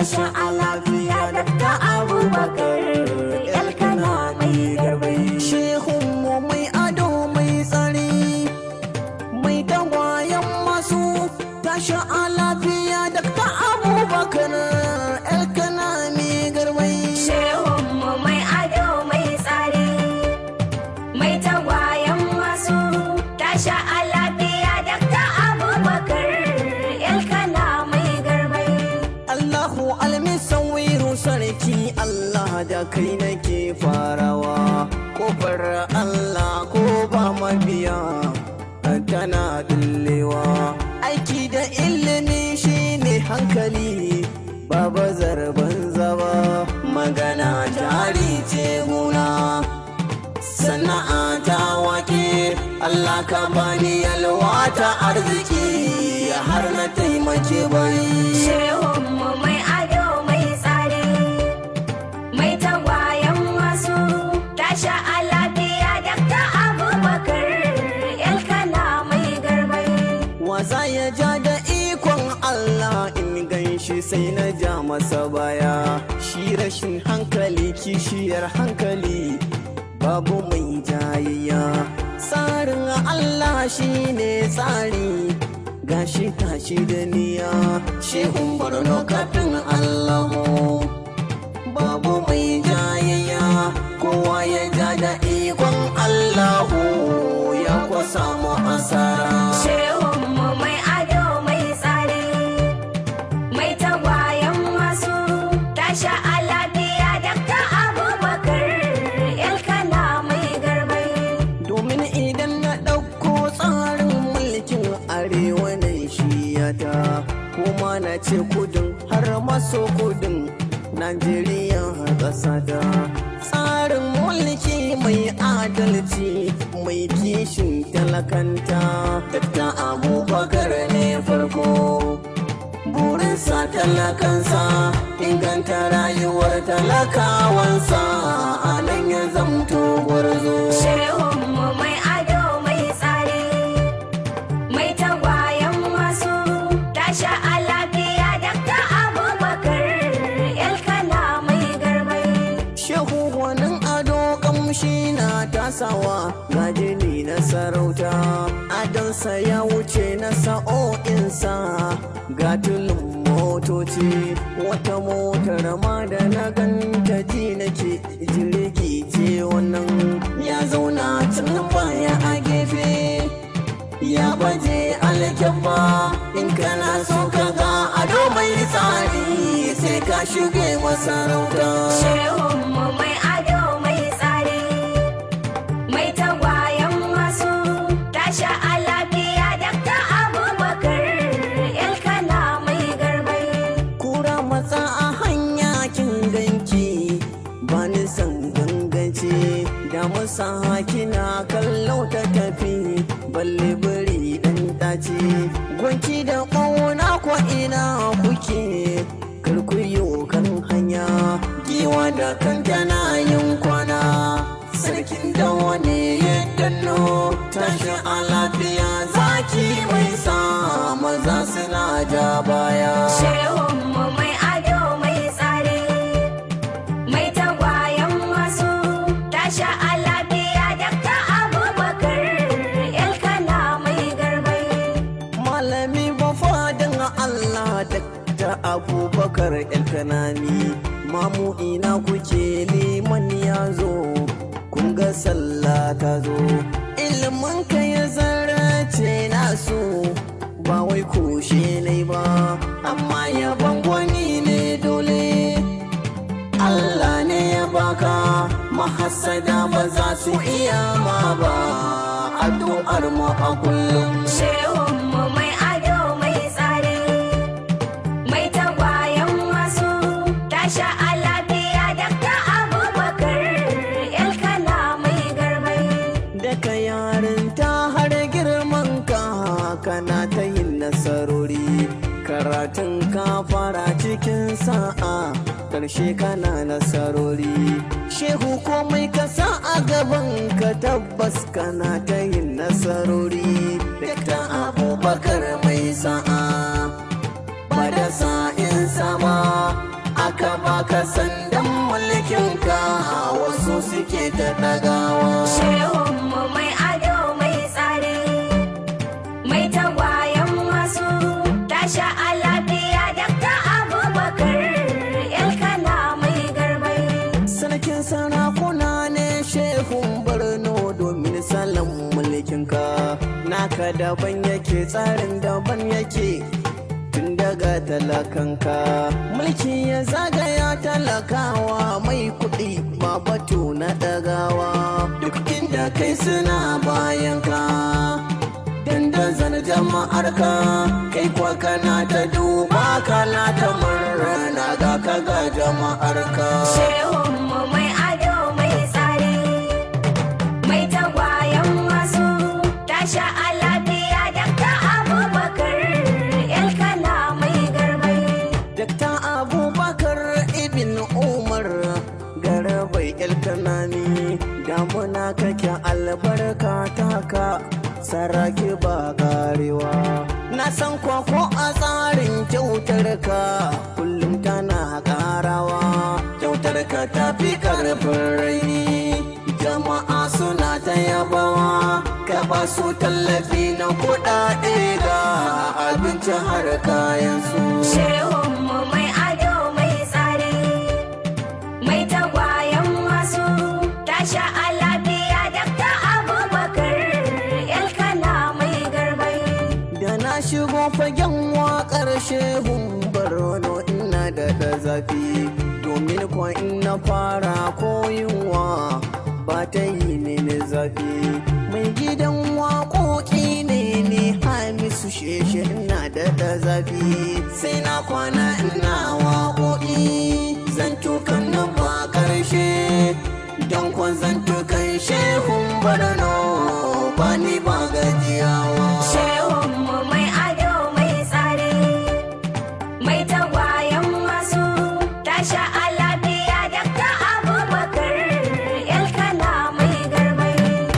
tashi a lafiya dakta abubakar elkana mai garbai Shehun mu mai ado mai tsari mai tagwayen masu tashi a lafiya da ta abubakar elkana mai garbai Shehunmu mai ado mai tsari, mai tagwayen masu tasha a lafiya dakta abubakar ilkana mai garbai. Allahu almisawiru sarki Allah da kai nake farawa kofar Allah ko ba mabiya tana dullewa aiki da ilimi shine hankali ba bazar banza ba magana jari ce guna sana'a ta wake Allah ka bani yalwa ta arziki har na taimake bai Shehunmu mai ado mai tsari, mai tagwayen masu tasha a lafiya dakta abubakar ilkana mai garbai. wasa ya ja da ikon Allah in ganshi sai na ja masa baya shi rashin hankali kishiyar hankali babu mai jayayya tsarin Allah shi ne tsari gashi tashi da niya shehun barno kafin Allahu babu mai jayayya kowa ya ja da ikon Allahu ya kwa samu asara Shehunmu mai ado mai tsari, mai tagwayen masu tasha a lafiya dakta abubakar ilkana mai garbai. domin idan na ɗauko tsarin mulkin arewa na shiyata kuma na ce kudin har maso kudin najeriya ƙasata tsarin mulki mai adalci mai kishin talakanta ta abubakar ne farko burinsa talakansa inganta rayuwar talakawansa a nan ya zamto gwarzo Shehunmu mai ado mai tsari, mai tagwayen masu tasha a lafiya dakta abubakar ilkana mai garbai. shehu gwanin ado kamshi na tasawa ga jini na sarauta adonsa ya wuce na sa'o'insa ga tulun motoci wata motar ma da na ganta ji nake jirgi ce wannan ya zauna tun baya a gefe ya baje alkyabba in kana so ka ga ado mai tsari sai ka shige masarauta Shehunmu mai ado mai tsari, mai tagwayen masu tasha a lafiya dakta abubakar ilkana mai garbai. kura matsa a hanya kin ganki ba ni san ganganci da musa kina kallo ta tafi balle bari dan dace gwanki da ƙauna ko ina kuke karkuyo kan hanya giwa da kanta na yin kwana sarkin da wani ya danno tashi a lafiya zaki mai sa maza suna ja baya Shehunmu mai ado mai tsari, mai tagwayen masu tasha a lafiya dakta abubakar ilkana mai garbai. malami ba fadin Allah da abubakar elkanami mamu ina kuke liman ya zo kun ga sallah ta zo ilimin ka ya zarace nasu ba wai kushe ne ba amma yaban gwani ne dole Allah ne ya baka mahassada ba za su iya ma ba addu'ar mu a kullum Shehunmu mai ado mai tsari, mai tagwayen masu tasha a lafiya dakta abubakar ilkana mai garbai. daga yarinta har girman ka kana ta yin nasarori karatun ka fara cikin sa'a karshe kana nasarori shehu komai ka sa a gaban ka tabbas kana ta yin nasarori dakta abubakar mai sa'a ba da sa'in sama baka sandan mulkinka wasu suke ta ɗagawa Shehunmu mai ado mai tsari, mai tagwayen masu tasha a lafiya Dakta Abubakar Elkana mai garbai. sarkin sarakuna ne shehun barno domin salon mulkinka naka daban yake tsarin daban yake tun daga talakanka mulki ya zagaya talakawa mai kuɗi ba batu na ɗagawa duk inda kai suna bayanka dandazon jama'ar ka kai kwa kana ta duba kana ta murna ga ka ga jama'ar ka Shehunmu mai ado mai tsari, mai tagwayen masu tasha a lafiya Dakta Abubakar Elkana mai garbai. Dakta Abubakar Ibn Umar garabai Elkanami damuna kake albarka taka saraki ba karewa na san kwakwa a tsarin kyautar ka kullum tana karawa kyautar ka ta fi karfin raini jama'a suna ta yabawa ka ba su tallafi na kuɗaɗe ga abinci har kayan su Shehunmu mai ado mai tsari, mai tagwayen masu tasha a lafiya Dakta Abubakar Elkana mai garbai. Da na shigo fagen waƙar shehun barno ina da da zafi domin kwa ina fara koyinwa ba ta yi mini zafi mai gidan waƙoƙi ne ne hamisu sheshe ina da da zafi sai na kwana ina waƙoƙi zan tukan na ba ƙarshe don kwan zan tukan shehun barno ba ni ba gajiyawa Shehunmu mai ado mai tsari, mai tagwayen masu tasha a lafiya Dakta Abubakar Elkana mai garbai.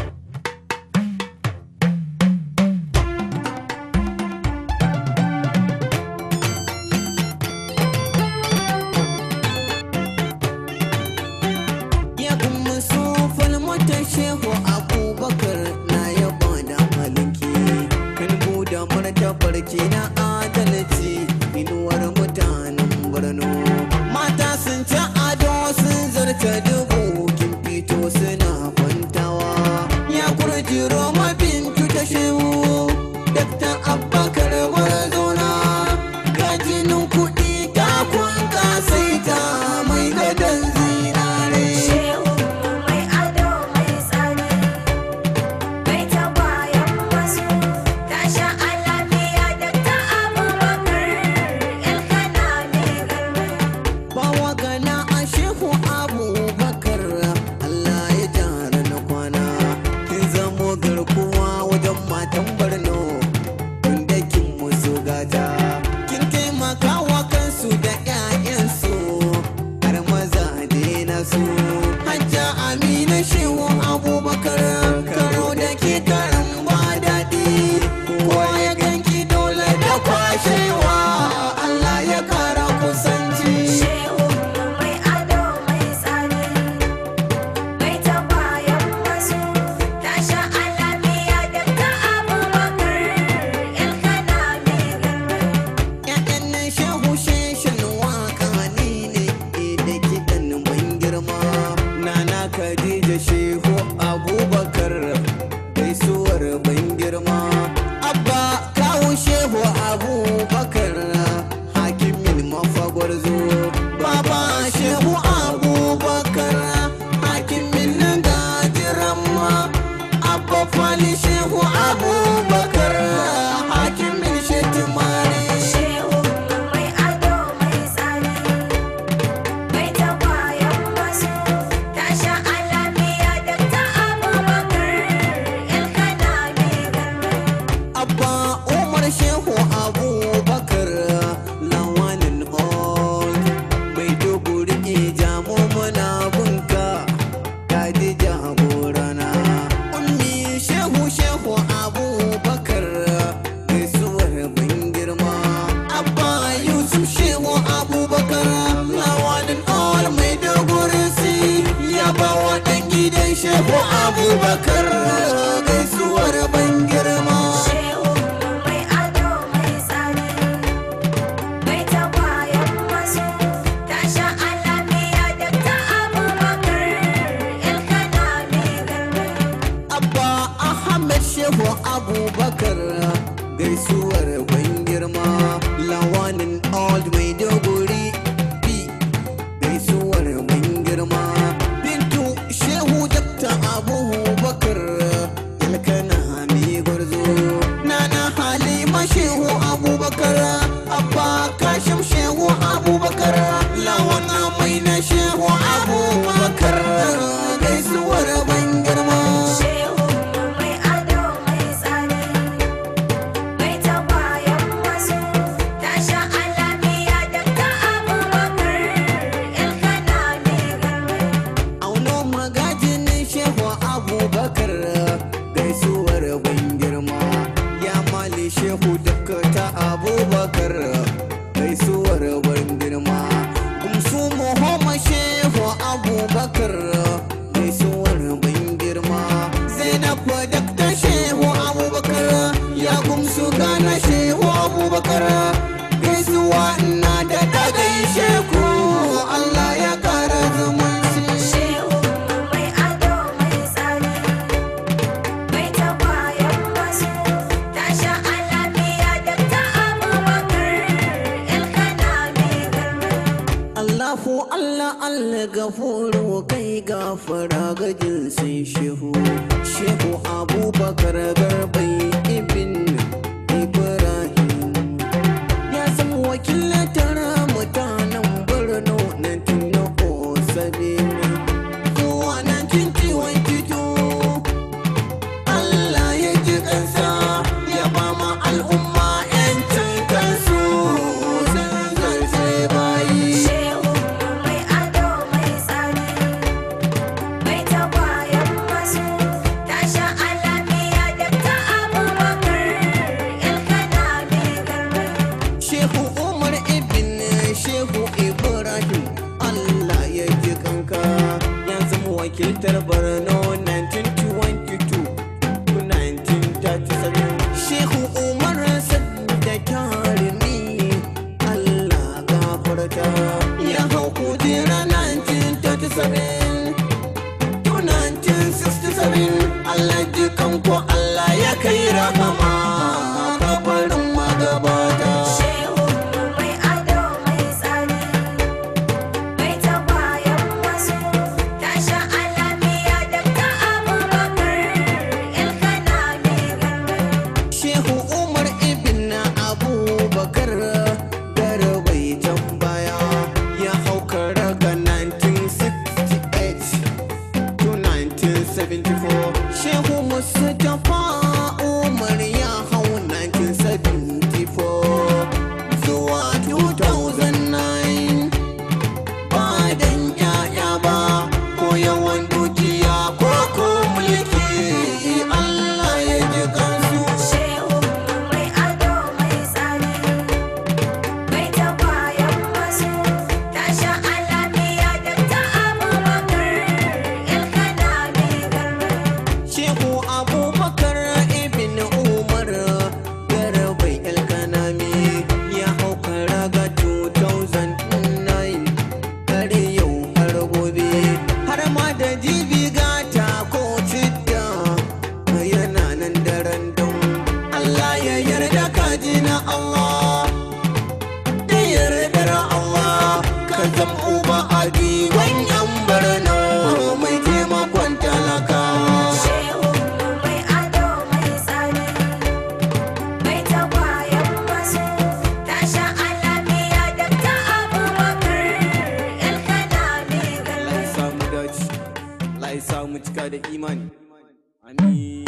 ya kuma sufal mata shehu abubakar na yaba da halinki kan buɗe martabar ki na adalci inuwar mutanen birni mata sun ci ado sun zarta dubu kin fito suna kwantawa ya kurji roma bintu ta shehu dakta abubakar barazona gajinin kuɗi ta kun kasaita mai gadon zinare Shehunmu mai ado mai tsari, mai tagwayen masu tasha a lafiya Dakta Abubakar Elkana mai garbai. Bawa gana a shehu abubakar Allah ya jara na kwana kin zamo garkuwa wajen matan barno inda kin musu gata kin taimaka wa kansu da 'ya'yansu har maza na su hajja amina shehu abubakar karo da ke karan ba daɗi kowa ya ganki dole da kwashewa Allah ya kara kusanci Shehunmu mai ado mai tsari, mai tagwayen masu tasha a lafiya Dakta Abubakar Elkana mai garbai. Ya'yan shehu sheshen waka ni ne da kiɗan ban girma abubakar gaisuwar ban girma Shehu mai ado mai tsari mai tagwayen masu tasha alamiya dakta abubakar ilkana mai garba abba ahmed shehu abubakar gaisuwar ban girma lawanin old mai dogori b gaisuwar ban girma bintu shehu dakta abubakar ilkana mai gwarzo nana halima shehu abubakar abba kashim shehu abubakar lawana mai na shehu abubakar gaisuwar ban girma Shehu mai ado mai tsari mai tagwayen masu tasha alamiya dakta abubakar ilkana mai garba auno magajin shehu abubakar gaisuwar ban girma ya mali shehu duka ta abubakar gaisuwar ban girma gumsu muhammad shehu abubakar gaisuwar ban girma zainab dakta shehu abubakar ya gumsu gana shehu abubakar gaisuwa na da gaishe ku allah ya kara zumunci Shehu mai ado mai tsari mai tagwayen masu tasha alamiya dakta abubakar ilkana mai garba Allahu Allah Allah gafuru kai gafara ga jinsin shehu Shehu Abubakar Garbai ibn Ibrahim Ya zama wakilatar mutanen Borno na tuno Osabin Zuwa 1922 Allah ya ji kansa ya ba ma al'umma 'yancin kansu sun zarce bayi Shehu mai ado mai tsari mai tagwayen masu tasha alamiya dakta abubakar ilkana mai garba Shehu Umar ibn Shehu Ibrahim Allah ya ji kanka ya zama wakiltar Borno 1922 to 1937 Shehu Umar sadda tarimi Allah gafarta ya hau kujera 1937 to 1967 Allah ji kanku Allah ya kai rahama kabarin magabata Shehu mai ado mai tsari mai tagwayen masu tasha alamiya dakta abubakar ilkana mai garba Shehu Umar ibn Abubakar garbai tambaya ya hauka raga 1968 to 1974 Shehu Mustapha Umar ya hau 1974 zuwa 2009 ba dan yaya ba ko yawan dukiya ko ko mulki Allah ya ji kansu Shehu mai ado mai tsari mai tagwayen masu tasha alamiya dakta abubakar ilkana mai garba Shehu Abubakar ibn Umar Garbai Elkanami ya hauka raga 2009 har yau har gobe har ma da jibi gata ko cidda yana nan daren don Allah ya yarda ka ji na Allah da yardar Allah ka zam uba a diwan yan barno mai taimakon talakawa Shehu mai ado mai tsari mai tagwayen masu tasha alamiya dakta abubakar ilkana mai Allah garba ya samu dace Allah ya samu cika da imani amin